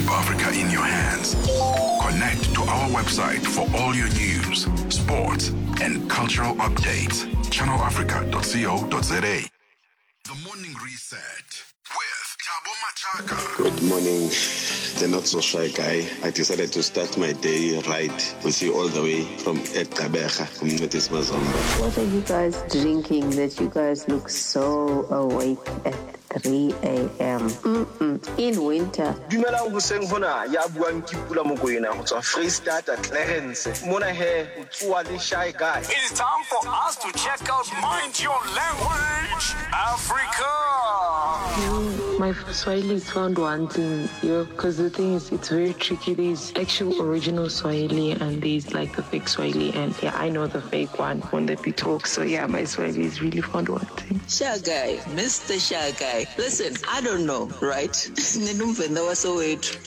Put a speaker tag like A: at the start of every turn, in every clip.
A: Keep Africa in your hands. Connect to our website for all your news, sports, and cultural updates. ChannelAfrica.co.za. The Morning Reset with Tabo Machaka.
B: Good morning, the not so shy guy. I decided to start my day right with you all the way from Ekabeja, Communities Mazomba.
C: What are you guys drinking that you guys look so awake at 3 a.m.? Mm-mm. In winter.
D: dumelang hoseng hona ya buang ke pula mokoena go tswa freestata clarence mona he o tsoa le shy guy
E: It is time for us to check out Mind Your Language Africa.
F: My Swahili is found wanting, yo, because the thing is, it's very tricky. There's actual original Swahili and there's like the fake Swahili, and yeah, I know the fake one when that we talk. So yeah, my Swahili is really found wanting.
G: Shy guy, Mr. Shy guy. Listen, I don't know, right? Ninumvenda wasowethu.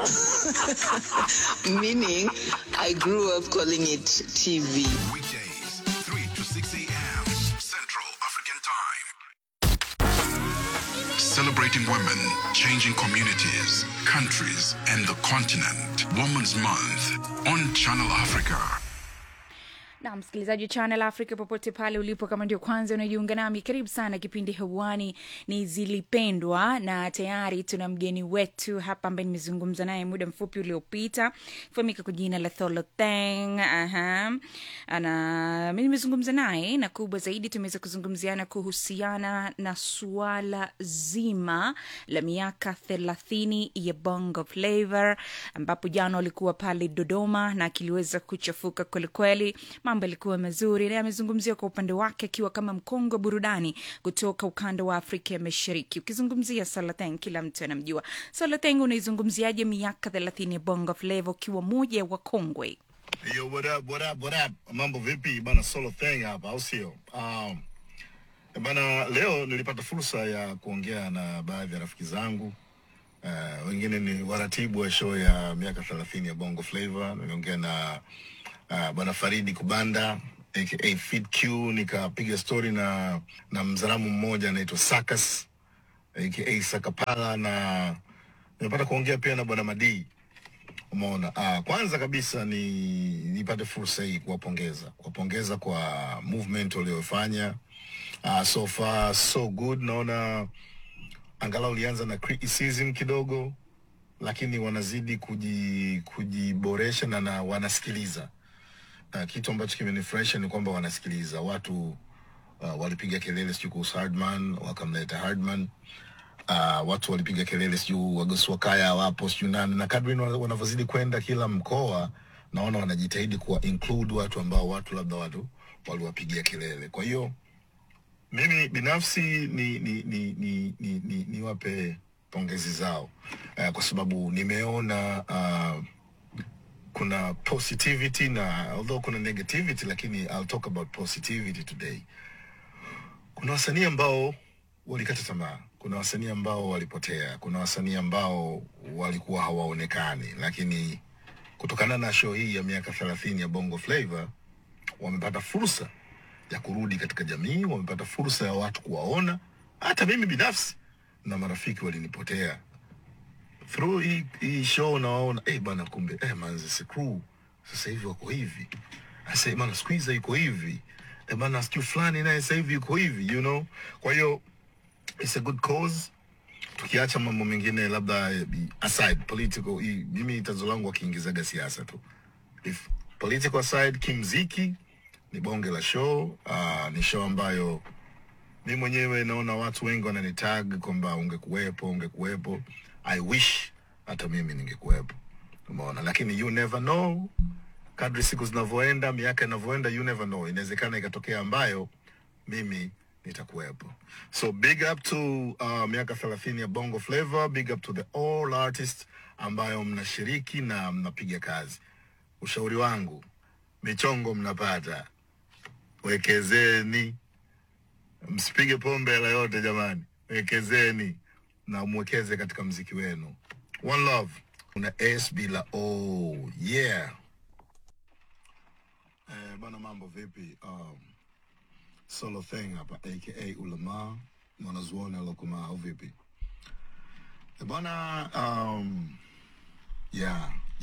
G: Meaning, I grew up calling it TV.
A: Weekdays, 3 to 6 a.m. Central African Time. Celebrating women, changing communities, countries, and the continent. Women's Month on Channel Africa.
H: na msikilizaji channel africa popote pale ulipo kama ndio kwanza unajiunga nami karibu sana kipindi hewani ni zilipendwa na tayari tuna mgeni wetu hapa ambaye nimezungumza naye muda mfupi uliopita fahamika kwa jina la tholotheng aha ana mi nimezungumza naye na kubwa zaidi tumeweza kuzungumziana kuhusiana na suala zima la miaka thelathini ya bongo flavor ambapo jana walikuwa pale dodoma na kiliweza kuchafuka kwelikweli mambo yalikuwa mazuri na amezungumzia kwa upande wake akiwa kama mkongwe wa burudani kutoka ukanda wa afrika ya mashariki ukizungumzia salateng kila mtu anamjua salateng unaizungumziaje miaka thelathini ya bongo flavo ukiwa moja ya wakongwe
I: Yo, what up, what up, what up? Mambo vipi bana, solo thing hapa, au sio? Um, bana, leo nilipata fursa ya kuongea na baadhi ya rafiki zangu uh, wengine ni waratibu wa show ya miaka thelathini ya Bongo Flava. Niliongea na uh, bwana Faridi Kubanda aka Fit Q, nikapiga story na na mzalamu mmoja anaitwa Sakas aka Sakapala, na nimepata kuongea pia na bwana Madii Umeona, uh, kwanza kabisa ni nipate fursa hii kuwapongeza kuwapongeza kwa movement waliofanya. Uh, so far so good, naona angalau ulianza na criticism kidogo, lakini wanazidi kuji, kujiboresha na, na wanasikiliza. Uh, kitu ambacho kimenifurahisha ni kwamba wanasikiliza watu. Uh, walipiga kelele sijui kuhusu Hardman, wakamleta Hardman uh, watu walipiga kelele sijuu wagoswakaya wapo sijuu nani, na kadri wana- wanavyozidi kwenda kila mkoa, naona wanajitahidi kuwa include watu ambao watu labda watu waliwapigia kelele. Kwa hiyo mimi binafsi ni ni ni ni, ni, ni, niwape pongezi zao uh, kwa sababu nimeona uh, kuna positivity na although kuna negativity, lakini I'll talk about positivity today kuna wasanii ambao walikata tamaa, kuna wasanii ambao walipotea, kuna wasanii ambao walikuwa hawaonekani, lakini kutokana na show hii ya miaka thelathini ya Bongo Flava wamepata fursa ya kurudi katika jamii, wamepata fursa ya watu kuwaona. Hata mimi binafsi na marafiki walinipotea through hii, hii show, nawaona eh bana, kumbe eh manzi si crew sasa hivi wako hivi, asa bana, squeeze yuko hivi eh bana, siku fulani naye sasa hivi yuko hivi, you know. Kwa hiyo it's a good cause tukiacha mambo mengine labda eh, aside political hii mimi tatizo langu wakiingizaga siasa tu if political aside kimziki ni bonge la show uh, ni show ambayo mi mwenyewe naona watu wengi wananitag kwamba ungekuwepo ungekuwepo i wish hata mimi ningekuwepo umeona lakini you never know kadri siku zinavyoenda miaka inavyoenda you never know inawezekana ikatokea ambayo mimi nitakuwepo so big up to uh, miaka thelathini ya bongo flavor big up to the all artists ambayo mnashiriki na mnapiga kazi ushauri wangu michongo mnapata wekezeni msipige pombe hela yote jamani wekezeni na mwekeze katika mziki wenu one love una s bila o yeah eh, bana mambo vipi um, solo thing hapa aka ulama mwanazuoni alokuma au vipi Eh, bwana um,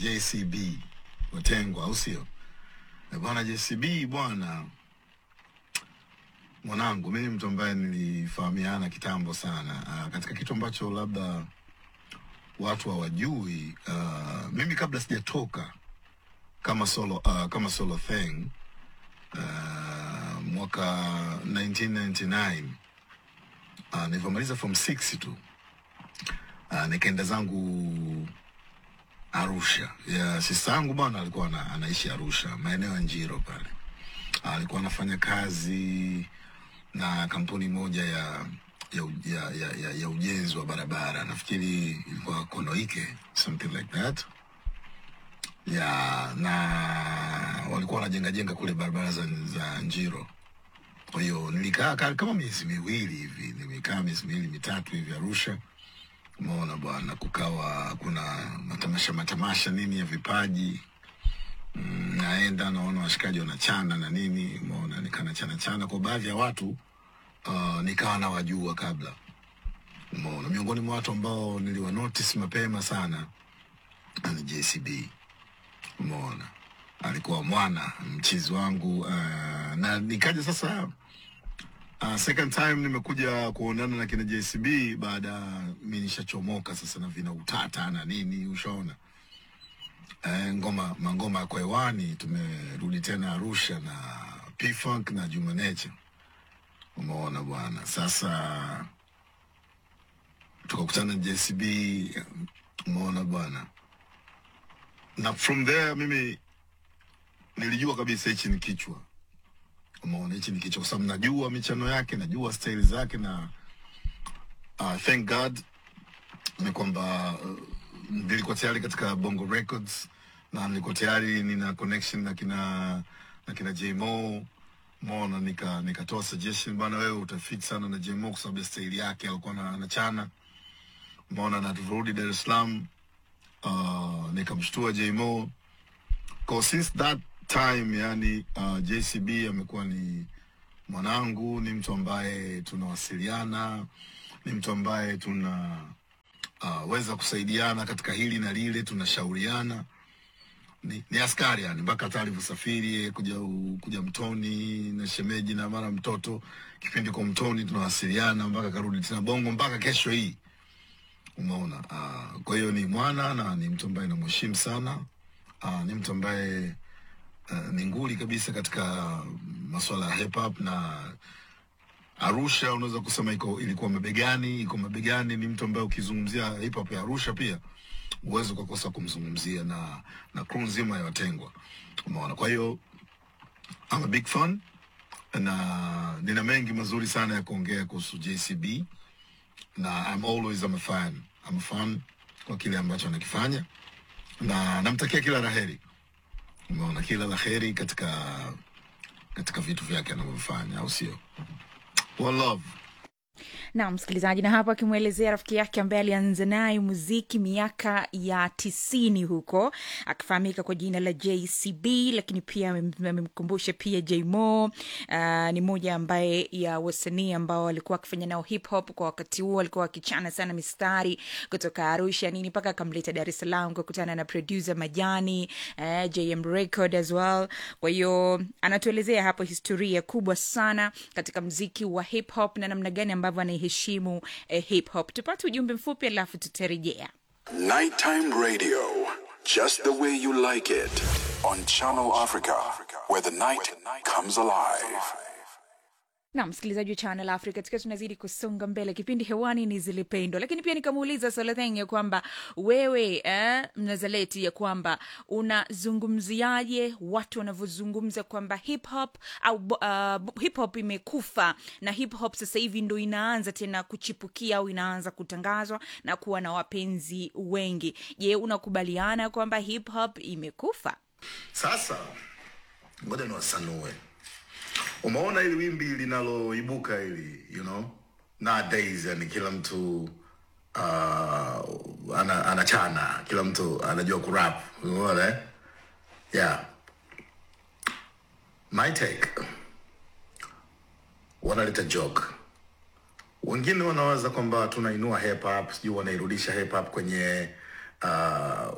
I: JCB Watengwa, au sio? Eh, Bwana JCB bwana, mwanangu, mimi mtu ambaye nilifahamiana kitambo sana uh, katika kitu ambacho labda watu hawajui uh, mimi kabla sijatoka kama solo uh, kama solo thing uh, mwaka 1999 uh, nilivyomaliza form 6 tu uh, nikaenda zangu Arusha ya sista yangu bwana alikuwa ana, anaishi Arusha maeneo ya Njiro pale. Alikuwa anafanya kazi na kampuni moja ya ya, u- ya, ya, ya, ya ujenzi wa barabara, nafikiri ilikuwa Konoike something like that ya na walikuwa wanajenga jenga kule barabara za, za Njiro. Kwa hiyo nilikaa ka- kama miezi miwili hivi, nimekaa miezi miwili mitatu hivi Arusha. Umeona bwana, kukawa kuna matamasha matamasha nini ya vipaji mm, naenda naona washikaji wanachana na nini, umeona nikana chana chana kwa baadhi ya watu uh, nikawa nawajua kabla, umeona miongoni mwa watu ambao niliwa notice mapema sana ni JCB, umeona alikuwa mwana mchizi wangu uh, na nikaja sasa Uh, second time nimekuja kuonana na kina JCB baada ya mi nishachomoka sasa na vina utata na nini, ushaona eh, ngoma mangoma yako hewani. Tumerudi tena Arusha na P-Funk na Juma Nature, umeona bwana. Sasa tukakutana na JCB, umeona bwana, na from there mimi nilijua kabisa hichi ni kichwa umeona hichi ni kichwa kwa sababu najua michano yake najua staili zake na uh, thank god ni kwamba uh, nilikuwa tayari katika bongo records na nilikuwa tayari nina connection na kina na kina jmo mona nika nikatoa suggestion bana wewe utafit sana na jmo kwa sababu ya staili yake alikuwa na anachana mona na tulivyorudi dar es salaam uh, nikamshtua jmo Kwa since that time yani uh, JCB amekuwa ni mwanangu, ni mtu ambaye tunawasiliana, ni mtu ambaye tuna uh, weza kusaidiana katika hili na lile, tunashauriana. Ni, ni askari yani, mpaka hata alivyosafiri kuja u- kuja Mtoni na shemeji na mara mtoto kipindi kwa Mtoni tunawasiliana mpaka karudi tena Bongo mpaka kesho hii, umeona. Uh, kwa hiyo ni mwana na ni mtu ambaye namheshimu sana. Uh, ni mtu ambaye uh, ni nguli kabisa katika masuala ya hip hop na Arusha unaweza kusema iko ilikuwa mabegani, iko mabegani. Ni mtu ambaye ukizungumzia hip hop ya Arusha pia uwezi ukakosa kumzungumzia na na crew nzima ya Watengwa, umeona. Kwa hiyo I'm a big fan na nina mengi mazuri sana ya kuongea kuhusu JCB na I'm always I'm a fan. I'm a fan kwa kile ambacho anakifanya na namtakia kila laheri, umeona, kila laheri katika katika vitu vyake anavyofanya, au sio? One love.
H: na msikilizaji na hapo akimwelezea rafiki yake ambaye alianza naye muziki miaka ya tisini huko akifahamika kwa jina la jcb lakini pia amem- amemkumbusha pia jmo uh, ni moja ambaye ya wasanii ambao walikuwa wakifanya nao hip hop kwa wakati huo walikuwa wakichana sana mistari kutoka arusha nini mpaka akamleta dar es salaam kukutana na producer majani uh, jm record as well kwa hiyo anatuelezea hapo historia kubwa sana katika mziki wa hip hop na namna gani ambavyo anaiheshimu eh, hip hop tupate ujumbe mfupi alafu tutarejea
A: Nighttime radio, just the way you like it, on Channel Africa, where the night comes alive.
H: na msikilizaji wa channel africa tukiwa tunazidi kusonga mbele kipindi hewani ni zilipendwa lakini pia nikamuuliza solatheng ya kwamba wewe eh, mnazaleti ya kwamba unazungumziaje watu wanavyozungumza kwamba hip hop au uh, hip hop imekufa na hip hop sasa hivi ndo inaanza tena kuchipukia au inaanza kutangazwa na kuwa na wapenzi wengi je unakubaliana kwamba hip hop imekufa
I: Sasa ngoja niwasanue. Umeona hili wimbi linaloibuka hili, you know, nowadays, yani kila mtu uh, ana, anachana, kila mtu anajua kurap, umeona eh? Yeah. My take, wanaleta joke wengine wanawaza kwamba tunainua hip hop, sijui wanairudisha hip hop kwenye uh,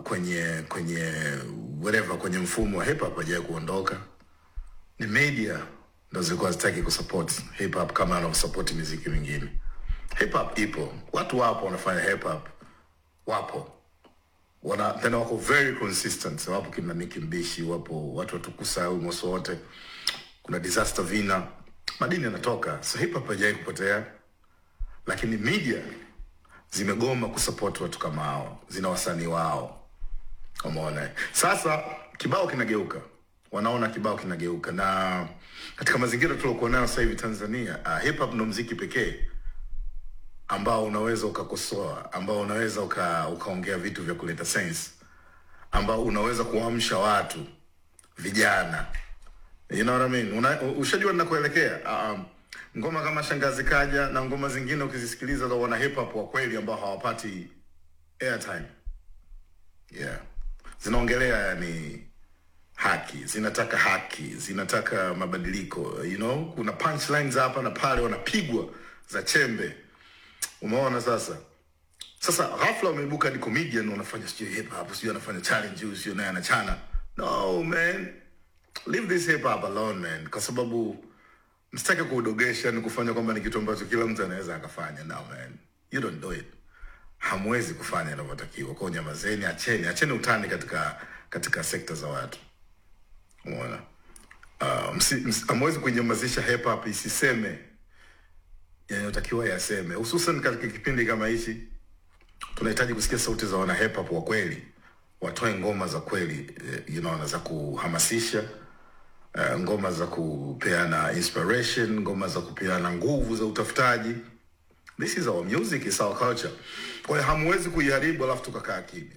I: kwenye kwenye whatever kwenye mfumo wa hip hop hajawahi kuondoka ni media ndo zilikuwa zitaki kusupport hip hop kama anavyosupport miziki mingine hip hop ipo watu wapo wanafanya hip hop wapo wana tena wako very consistent wapo kina Nicki Mbishi wapo watu watukusa au moso wote kuna disaster vina madini yanatoka so hip hop haijawahi kupotea lakini media zimegoma kusupport watu kama hao zina wasanii wao umeona sasa kibao kinageuka wanaona kibao kinageuka na katika mazingira tuliokuwa nayo sasa hivi tanzania uh, hip hop ndo mziki pekee ambao unaweza ukakosoa ambao unaweza uka, ukaongea vitu vya kuleta sense ambao unaweza kuamsha watu vijana you know what I mean? Una, ushajua ninakuelekea um, ngoma kama shangazi kaja na ngoma zingine ukizisikiliza za wana hip hop wa kweli ambao hawapati airtime yeah zinaongelea yani haki zinataka haki zinataka mabadiliko you know kuna punchlines hapa na pale wanapigwa za chembe umeona sasa sasa ghafla umeibuka ni comedian unafanya sijui hip hop sijui anafanya challenge huyu sijui naye anachana no man leave this hip hop alone man kwa sababu msitake kuudogesha ni kufanya kwamba ni kitu ambacho kila mtu anaweza akafanya no man you don't do it hamwezi kufanya inavyotakiwa kwao nyamazeni acheni acheni utani katika katika sekta za watu umeona uh, msi- msi- hamwezi kuinyamazisha hip hop isiseme yanayotakiwa yaseme hususan katika kipindi kama hichi tunahitaji kusikia sauti za wana hip hop wa kweli watoe ngoma za kweli eh, you know, na za kuhamasisha uh, ngoma za kupeana inspiration ngoma za kupeana nguvu za utafutaji this is our music is our culture kwa hiyo hamwezi kuiharibu alafu tukakaa kimya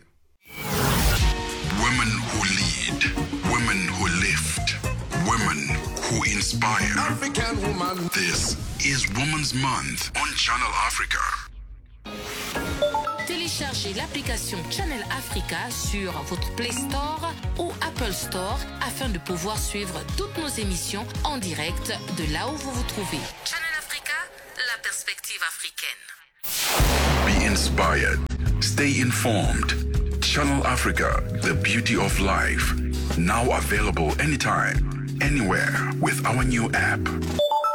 A: Women who lead, women who lift, women who inspire. African woman. This is Women's Month on Channel Africa.
J: Téléchargez l'application Channel Africa sur votre Play Store ou Apple Store afin de pouvoir suivre toutes nos émissions en direct de là où vous vous trouvez. Channel Africa, la perspective africaine.
A: Be inspired. Stay informed. Channel Africa, the beauty of life. Now available anytime, anywhere with our new app.